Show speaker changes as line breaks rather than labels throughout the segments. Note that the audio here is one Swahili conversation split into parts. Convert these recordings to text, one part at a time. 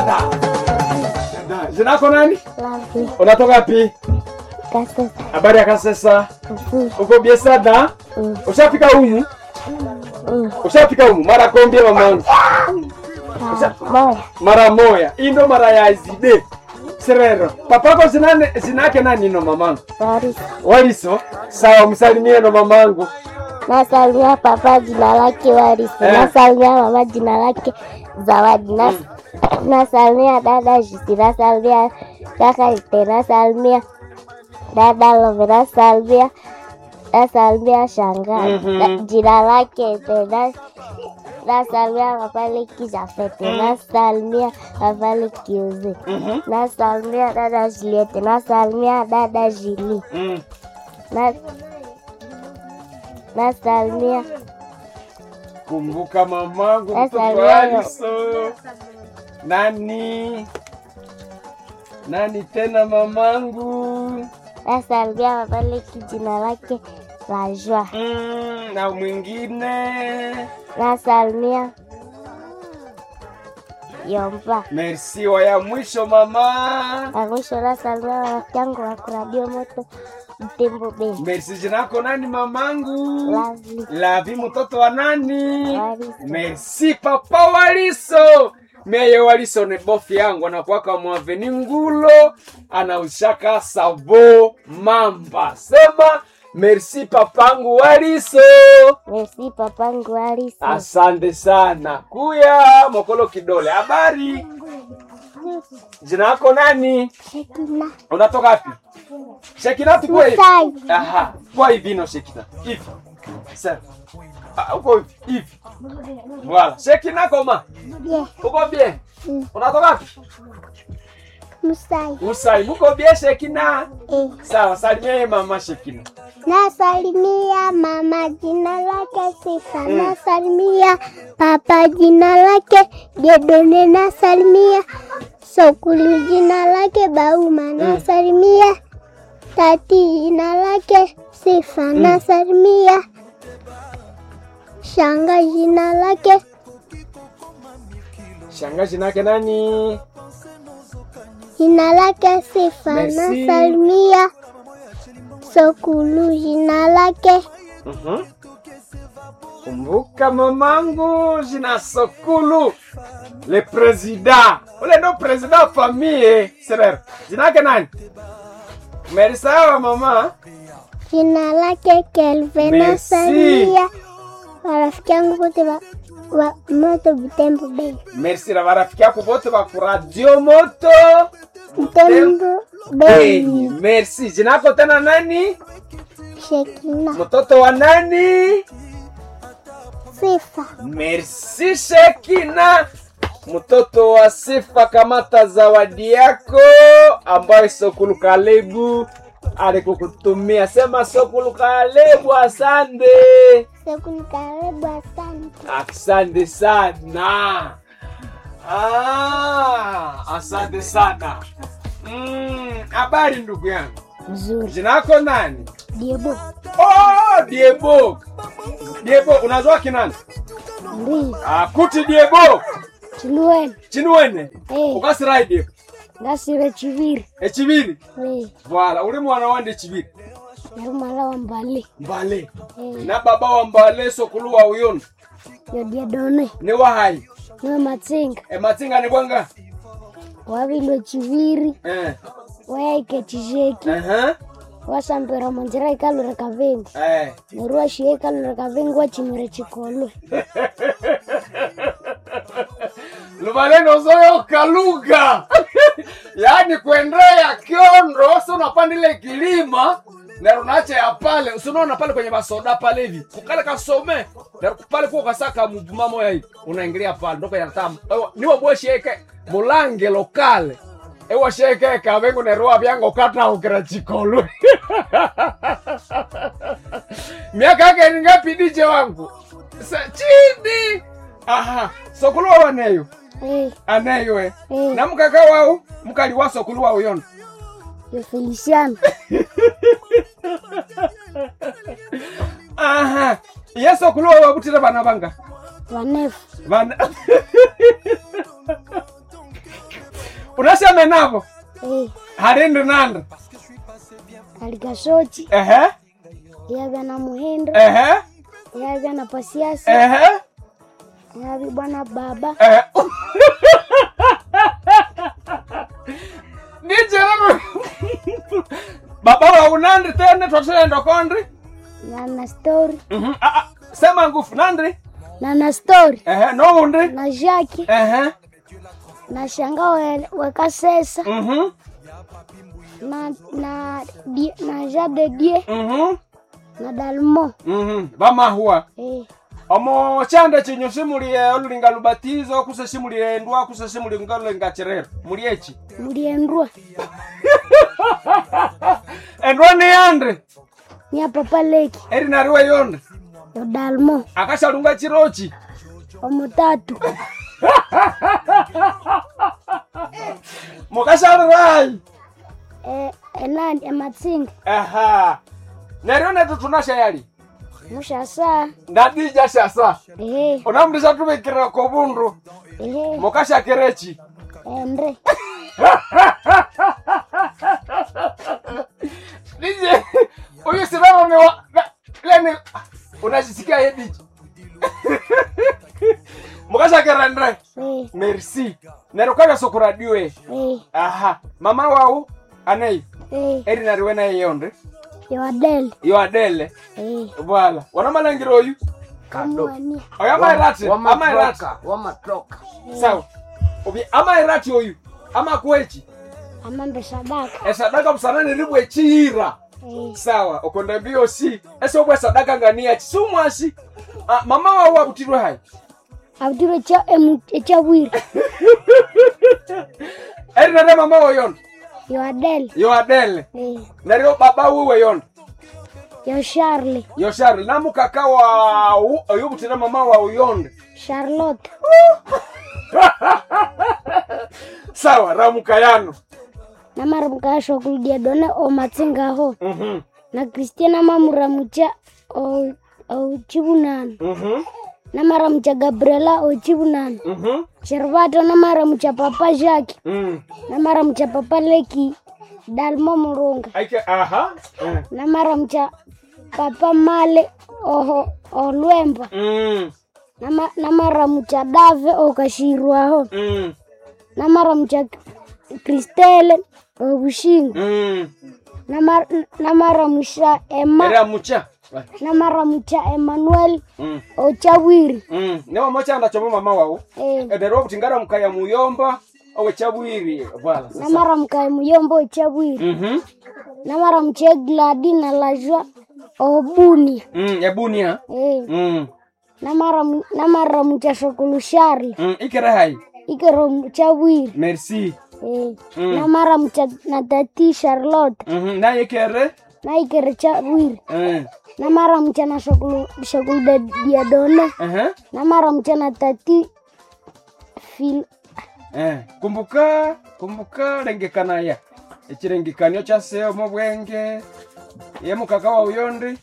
Jina lako nani?
Lavi,
Unatoka wapi?
Kasesa,
Habari ya Kasesa.
Mzuri,
Uko biesada?
Mm.
Ushafika humu?
Mm.
Ushafika humu mara kombie mamangu?
Moya,
Mara moya. Hii ndo mara ya izide. Serero. Papako zinane zinake nani no mamangu?
Warisi.
Waliso. Sawa msalimie no mamangu.
Nasalimia papa jina lake Warisi.
Eh.
Nasalimia mama jina lake Zawadi. Nas nasalimia dada Jisi. Nasalimia kaka Ite. Nasalimia dada Love. Nasalimia nasalimia shangazi.
Mhm.
Na- Jina lake Ite. Nas- Nasalimia papa Leki Jafete. Nasalimia papa Leki Uze.
Mhm.
Nasalimia dada Juliette. Nasalimia dada Julie.
Mm.
Na nasalimia
Kumbuka mamangu
Sasa
mtoto
leo.
Waliso. Nani? Nani tena mamangu?
nasalimia mabaleki jina lake la Joa.
Mm, na mwingine.
Nasalimia Yomba.
Merci wa ya mwisho mama.
Na mwisho nasalimia rafiki yangu wa kuradio moto Mtembo Beni.
Merci jina lako nani mamangu?
Lovely.
Lavi mtoto wa nani?
Waliso.
Merci papa Waliso. Meye Waliso ni bofi yangu anakuwaka mwaveni ngulo anaushaka savo mamba. Sema merci papangu Waliso.
Merci papangu Alisi.
Asante sana. Kuya mokolo kidole. Habari? Jina lako nani?
Shekina.
Unatoka wapi? Shekina tukue.
Musai.
Aha, kwa hivi no Shekina. Hivi. Sasa. Ah, uko hivi. Hivi. Voilà. Shekina koma.
Yeah.
Uko bien?
Mm.
Unatoka wapi?
Musai.
Usai, muko bien Shekina?
Eh.
Sawa, salimia mama Shekina.
Nasalimia mama jina lake Sifa. Nasalimia papa jina lake Gedone. Nasalimia Sokulu jina lake Bauma. Nasalimia tati jina lake Sifa. Nasalimia shanga jina lake
Shangazi nake nani?
jina lake Sifa.
Merci.
Nasalimia Sokulu jina lake
Mhm. Kumbuka mamangu jina Sokulu. Le president. Ule ndo president wa famille. Serer. Jina yake nani? Merisawa mama.
Jina lake Kelvin.
Merci.
Nasalimia marafiki yangu wote wa, wa moto Butembo Bay.
Merci na marafiki yako wote wa Radio Moto.
Butembo
Hey,
Bay.
merci. Jina yako tena nani?
Shekina.
Mtoto wa nani?
Sifa.
Merci Shekina, mtoto wa Sifa. Kamata zawadi yako ambayo Sokulu Kalebu alikukutumia. Sema Sokulu Kalebu, asante,
Sekuni karibu asante.
asante sana. Ah, asante sana. Mm, habari ndugu yangu,
Mzuri.
jina lako nani?
Diebo.
Oh, Diebo. Diebo, unazwa kinani?
Ndi.
Ah, kuti Diebo.
Chilueni.
chinuwene
Eh.
ukasiraidie
Ngasire chiviri.
echiviri
Eh.
vala uli mwana wande chiviri
Yari mala wa mbale.
mbale
Eh.
na baba wa mbale sokulu wa uyono
Yodia done.
ni wahai
Niwe matsinga.
ematsinga ni bwanga
Wavilo chiviri.
eh.
Wayaike chisheki.
uh-huh.
Wasambira manjira ikalure kavengi.
eh.
Nerua shie ikalure kavengi wachimire chikolwe.
luvaleno zoyoka lugha yaani kuendea kiondo si unapandile kilima narunache ya pale usinaona pale kwenye masoda pale hivi kukale kasome na pale kuo kasaka muvuma moya hivi unaingilia pale ndoko yanatama niwo bwesheke mulange lokale ewasheke kavengu nerua vyango kataukira chikolwe miaka yake ni ngapi dije wangu Sa, chini aha sokuluwa waneyo
Eh.
aneyo e
Eh.
na mukaka wau mukali wa sokuluwa uyono
Yo Feliciano.
aha ye sokuluwa wabutire bana banga
Vanefu.
bana unaseme navo
Eh,
harindi nandi
alikasochi
ehe
yavya na muhindo
ehe
yavya na pasiasi
ehe
yavi bwana baba
ehe nijerano baba wa unandi tene twatulendo kondri
na na story
Mhm. Ah, ah, sema ngufu nandi
na na story
ehe noundi
na jaki
ehe
na shanga we- wekasesa
Mhm.
na na die, na jade die
Mhm.
na dalmo
Mhm. bamahua
eh,
omo chande chinyu simulie olulinga lubatizo kuse simulie ndwa kuse simulie ngalulinga chirero mulieki
muliendrua
endwa ni yande
nya papa leki
eri nariwe yonde
yo dalmo
akashalunga chirochi
omutatu
mukashalirai
eh, enani ematsinga
aha neryo netu tunashayali
mushasa
ndadija shasa
ehe
unamndisha tubikira kobundu
ehe
mukashakirechi
endre
dije uyu sirano ni wa na- leni unajisikia yediji mukashakira ndre
eh,
merci neryo kaya sokuradiwe
eh,
aha mama wau anei
eh,
eri nariwe naye yonde
yo adel
yo adele
eh,
bwala wanamalangiro oyu
kamwania
oyo amairati amairati
wamatoka wamatoka
sawa obi amairati oyu amakwechi
amambe sadaka
esadaka busanani ribwe chihira
eh,
sawa okonda mbio si ese obwe sadaka nganiachi sumwasi ah, mama wau abutirwe hai
abutiro cha emu- echabwire
eri nare mama wo yonde
yo adel
yo adele
eh,
neryo baba wiwe yonde
yo charle
yo shari namukaka wau oyo butira mama wau yonde
charlotte
sawa ramuka yano
namaramukasha okuludia done omatsinga aho
Mhm,
na kristiana mamuramucha o- ochibunano
mhm,
namaramucha gabriela ochibunano
mhm,
shervato namaramucha papa jaki
mm.
namaramucha papa leki dalmo murunga
Aike, aha. Mm.
namaramucha papa male oho olwemba
Mm,
Nama- namaramucha dave okashirwaho
mm,
namaramucha kristele obushinga
mm.
Namar- namaramusha ema
Era mucha.
namaramucha emmanuel
Mm,
ochabwiri
mm. Newa mocha anda chomo mama wao.
eh,
Edero kutingara mukaya muyomba owe chabwiri vala. Sasa.
namaramuka muyombo ochabwiri
Mhm.
namaramucha gladi na lajwa obunia
Mm, ebunia.
eh,
Mm.
namaramu- namaramucha shokulushari
Mm, ikere hai.
ikero chabwiri
Merci.
eh,
Mm.
namaramucha na tati charlotte
Mhm. Na ikere.
na ikere chabwiri
Mm.
namaramucha na shokulu shokulu diadone
Aha.
namaramucha na tati fil
Eh, kumbuka kumbuka lengekana ya echirengekanio cha seo mu bwenge ye mukaka wa uyondi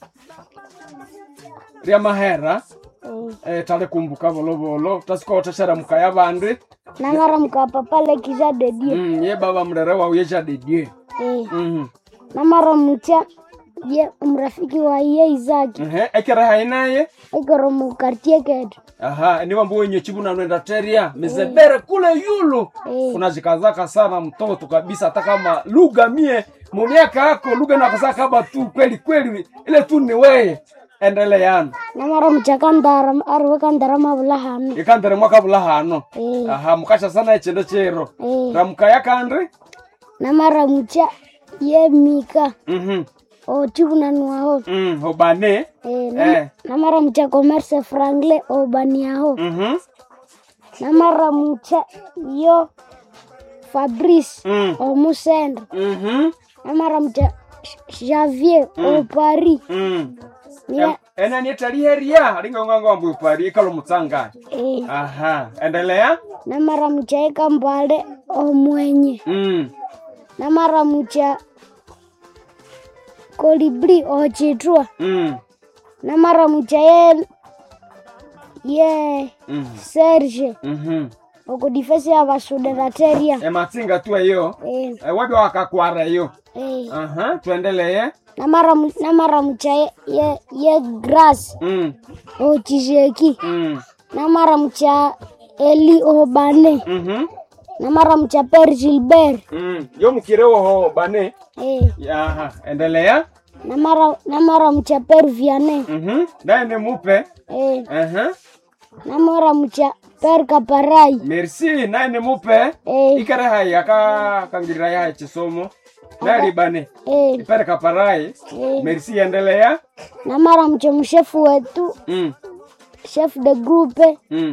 ria mahera
eh,
eh, tale kumbuka volovolo tasikoteshera mukaya bandi
namaramuka papa lekija dedie
mm, ye baba mrere wa uyeja dedie
eh,
mm
namaramucha ye mrafiki wa iye izaki
-hmm. ekere hainaye
ikoro mukartie ketu
aha niwa mbu wenye chibu na nwenda teria mizebere kule yulu
Eh.
unajikazaka sana mtoto kabisa hata kama lugha mie mumiaka yako lugha nakazaka kama tu kweli kweli ile tu ni weye endeleana
namaramucha kandara ariwe kandara mavulahano
ikandere mwaka bula hano
eh,
aha mukasha sana echendo chero
eh,
ramukaya kandi
namaramucha ye mika
mhm
ochivunanwaho
mm obane
eh, nam-
Eh.
namaramucha commerce frangle obaniaho
mhm
namaramucha yo fabrice
mm
omusenda
mhm
namaramucha javier opari
mm
Nia-
ena nietaliheria alinganganga wambu pari ikalo mutsanga
eh,
aha endelea
namaramucha ekambale omwenye
mm
namaramucha kolibri ochitwa
mm
namaramucha ye ye
mm
serge
mhm
oko difesi ya basuderateria
ematsinga tu eyo
eh,
e, wabi wakakwara eyo
eh.
aha tuendeleye
namara mu- namara mucha ye, ye, ye grass
mm.
ochizeki
Mm.
namara mucha eli obane
Mhm.
namara mucha per gilbert
Mm. yo mukirewoho bane
eh,
aha endelea
namara namara mucha per viane
Mhm. naye ni mupe
eh,
aha
namara mucha per kaparai
merci naye ni mupe
eh,
ikere hai aka kangirira yahe chisomo nali bane
eh,
ipere kaparai
eh.
merci endelea
namara mucha mshefu wetu
mm.
chef de groupe
Mm.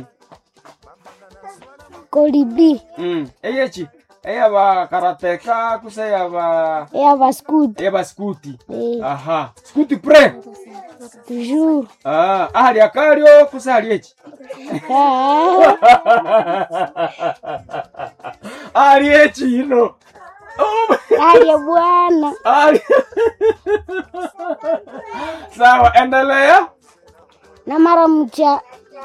kolibi
Mm. eyechi eyaba karateka kuse yaba
eya scout
eyaba skuti
eh,
aha skuti pre
toujours
ah ahali akalyo kuse hali echi
Ah,
ahali echi ino Oh,
aye bwana
ahali sawa endelea
namara mucha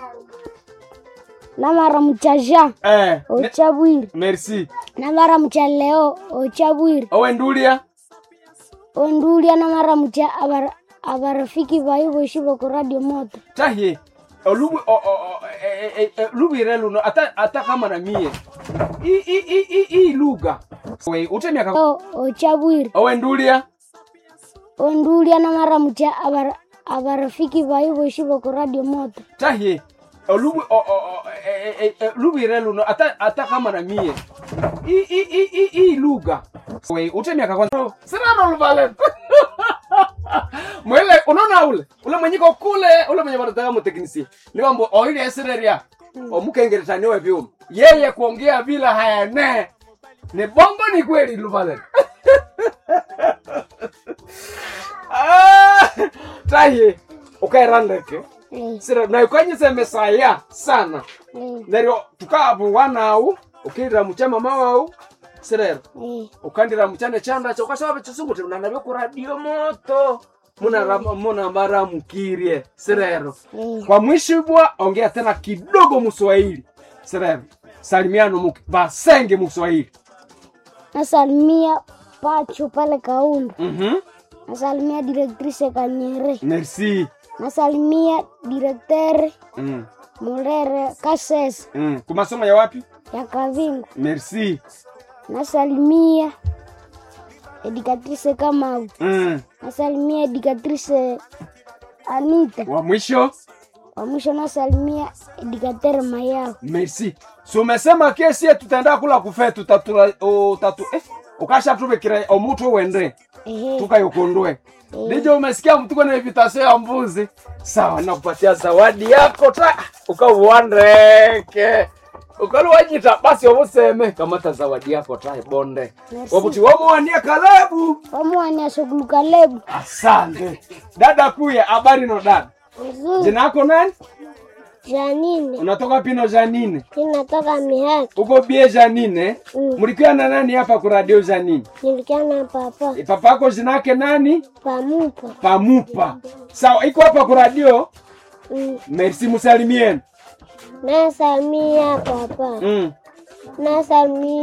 namara mucha jean
eh, ne-
ochabwiri
merci
namara mucha leo ochabwiri
owendulia
ondulia namara mucha abar- abarafiki bayi boshi boko radio moto
tahie olubu o- o- o- e- e- e- lubire luno ata, ata kama na mie I- i- i- i- i lugha We, utemiaka
o ochabwiri
owendulia
ondulia namara mucha abar- abarafiki bayi boshi boko radio moto
tahie olubu o- o- o- e- e- e- lubire luno ata, ata kama na mie I- i- i- i- i lugha We, utemiaka kwanza sirano luvale mwele unaona ule ule mwenyiko kule ule mwenye wanataka muteknisi niwambo oile esireria omukengeretani we vyuma yeye kuongea bila hayane ni bongo ni kweli luvale Ah, tahi ukairandeke
eh,
sira na ukanyise mesaya sana
eh,
neryo tukavu wanau ukirira muchama mawau sirero
eh,
ukandira muchane chanda cho ukashawabe chisunguti munanabye ku radio moto munara- munamaramukirie sirero
eh.
kwa mwishibwa ongea tena kidogo muswahili sirero salimiano muki- basenge muswahili
nasalimia pacho pale kaundu
Mhm.
nasalimia directrice kanyere
merci
nasalimia directeur
mm.
mulere kasese
Mm. kumasomo ya wapi
ya kavingu
merci
nasalimia educatrice kamau
mm.
nasalimia educatrice anita
wa mwisho
wa mwisho nasalimia educateur mayao
merci so umesema kesi tutaenda kula kufe tutatura utatu eh, ukasha tubekira omutu wende
ehe
tukayokondwe ndijo umesikia mtuko na invitation ya mbuzi sawa nakupatia zawadi yako ta ukauandeke ukaluwanyita basi obuseme kamata zawadi yako ta bonde
Merci.
wabuti wamuwania kalabu
pamuwania shughulu kalebu
asante dada kuya habari no dada
vizuri
jina yako nani
janine
unatoka pino janine
inatoka mihaki
uko bie janine
Mm.
mlikiwa na nani hapa ku radio janine
nilikiana papa
E, papa yako jina yake nani
pamupa
pamupa sawa iko hapa ku radio
mm.
merci musalimieni
nasalimia papa
mm.
nasalimia